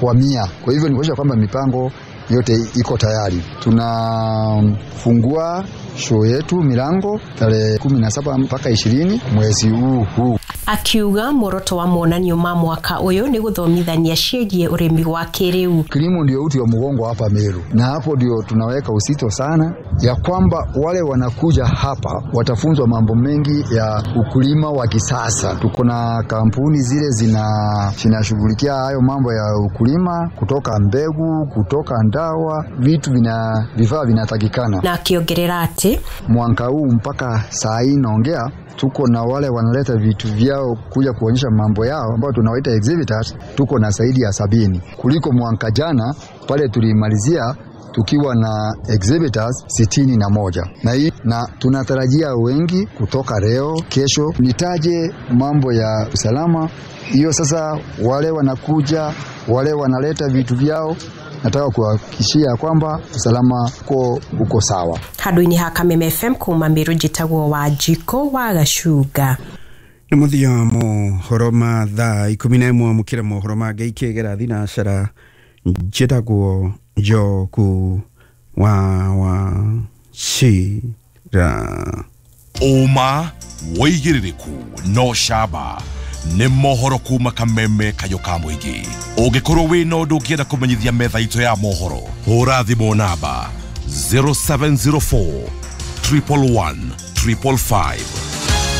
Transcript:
kwa mia. Kwa hivyo ni kuonyesha kwamba mipango yote iko tayari. Tunafungua show yetu milango tarehe kumi na saba mpaka ishirini mwezi huu huu. akiuga muoroto wa monanio ma mwaka uyu ni guthomithania ciĩgiĩ ũrĩmi wa kĩrĩu Kilimo ndio uti wa mgongo hapa Meru, na hapo ndio tunaweka usito sana ya kwamba wale wanakuja hapa watafunzwa mambo mengi ya ukulima wa kisasa. Tuko na kampuni zile zina zinashughulikia hayo mambo ya ukulima, kutoka mbegu, kutoka ndawa, vitu vina vifaa vinatakikana. na akiongerera atĩ Mwaka huu mpaka saa hii naongea tuko na wale wanaleta vitu vyao kuja kuonyesha mambo yao ambao tunawaita exhibitors, tuko na zaidi ya sabini kuliko mwaka jana pale tulimalizia tukiwa na exhibitors sitini na moja na hii na tunatarajia wengi kutoka leo kesho. Nitaje mambo ya usalama hiyo sasa, wale wanakuja wale wanaleta vitu vyao, nataka kuhakikishia kwamba usalama uko, uko sawa. handũ-inĩ ha kameme fm kuma mĩrũ njĩtagwo wa njiko wa gacunga nä må thia mohoro ma thaa ikå na ĩmwe må kä ra mohoro mangä ikä gera thinacara njätagwo njoku wa wa cira ũma wĩigĩrĩrĩku no camba nĩ mohoro kuma kameme kayũ ka mũingĩ ũngĩkorwo wĩ na ũndũ ũngĩenda kũmenyithia metha itũ ya mohoro hũra thimũ namba 0704 111 555